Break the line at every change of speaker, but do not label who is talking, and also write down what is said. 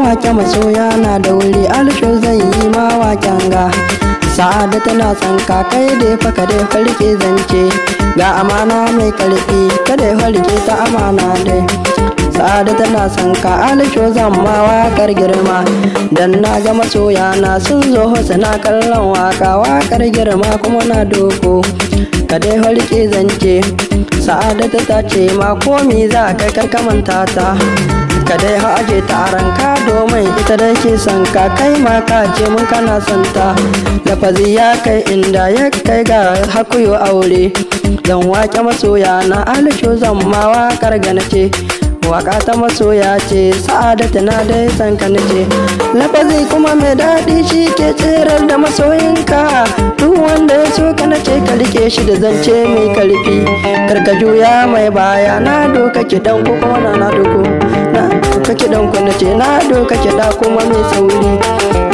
wake masoya na da wuri alsho zan yi ma waken ga sa'ada tana son ka kai dai fa ka dai farke zance ga amana mai karfi ka dai farke ta amana dai sa'ada tana son ka alsho zan ma wakar girma dan na ga masoya na sun zo suna kallon waka wakar girma kuma na doko ka dai farke zance sa'adata ta ce ma komi za ka karkamanta ta ka dai haje ta ranka domin ita da ke son ka kai ma ka ce mun kana son ta lafazi ya kai inda ya kai ga hakuyo aure dan wake masoya na alisho zan ma wakar gana ce waka ta masoya ce sa'adata na dai san ka nace lafazi kuma mai daɗi shi ke tsirar da masoyinka duk wanda ya so ka nace ka rike shi da zance mai karfi karka juya mai baya na doka kiɗan ko kuma na na doko na doka kiɗan ku nace na doka kiɗa kuma mai sauri